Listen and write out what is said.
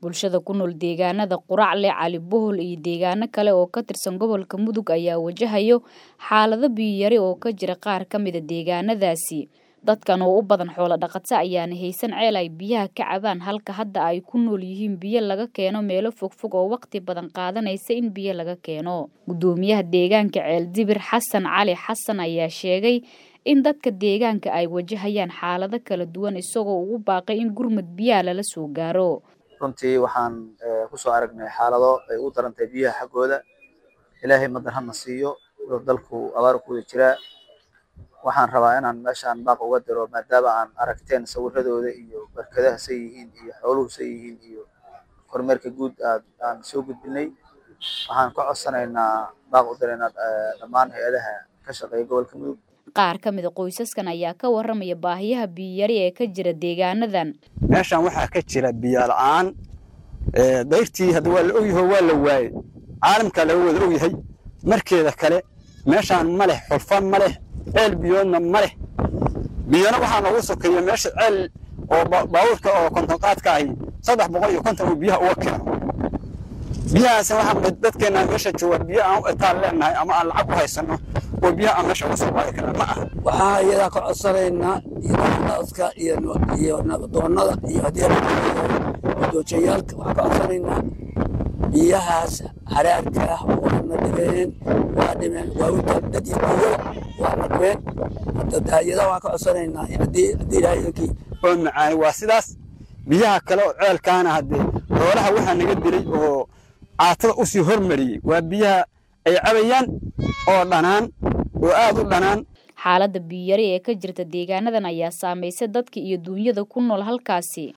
bulshada ku nool deegaanada quracle cali bohol iyo deegaano kale oo ka tirsan gobolka mudug ayaa wajahayo xaalado biyiyari oo ka jira qaar ka mida deegaanadaasi dadkan oo u badan xoolo dhaqato ayaana haysan ceel ay biyaha ka cabaan halka hadda ay ku nool yihiin biyo laga keeno meelo fogfog oo waqti badan qaadanaysa in biyo laga keeno guddoomiyaha deegaanka ceeldibir xasan cali xasan ayaa sheegay in dadka deegaanka ay wajahayaan xaalado kala duwan isagoo ugu baaqay in gurmud biyaha lala soo gaaro runtii waxaan kusoo aragnay xaalado ay u darantay biyaha xaggooda ilaahay madan hadna siiyo dalku abaar ku wada jiraa waxaan rabaa inaan meeshaan baaq uga diro maadaama aan aragteen sawiradooda iyo barkadaha say yihiin iyo xooluhu say yihiin iyo kormeerka guud aan soo gudbinay waxaan ka codsanaynaa baaq u diraynaa dhammaan hay-adaha ka shaqeeya gobolka mudug qaar ka mida qoysaskan ayaa ka warramaya baahiyaha biyiyari ee ka jira deegaanadan meeshaan waxaa ka jira biyo la-aan dayrtii hadda waa la ogyaho waa la waayey caalamkaa laga wada ogyahay markeeda kale meeshaan ma leh xulfa ma leh ceel biyoodna ma leh biyona waxaa noogu sokeeya meesha ceel oo baabuurka oo kontonqaadka ahi saddex boqol iyo konton uu biyaha uga keeno biyahaasna waxaa dadkeena meesha jooga biyo aan u etaan leenahay ama aan lacag u haysano oo biyaha aan meesha uga soo qaadi karna ma aha waxaan iyadaa ka codsanaynaa iyonaska iyo iyo nabadoonada iyo haddii doojayaalka waxaan ka codsanaynaa biyahaas haraarka ah waa na dhibeen waa dhimeen waa u dad iyo biyo waa na dhibeen iyada waxaan ka codsanaynaa haddii haddii ilaahayakii oo macaani waa sidaas biyaha kale oo ceelkaana haddee xoolaha waxaa naga dilay oo caatada usii hormariyey waa biyaha ay cabayaan oo dhanaan oo aad u dhanaan xaaladda biyiyari ee ka jirta deegaanadan ayaa saamaysa dadka iyo duunyada ku nool halkaasi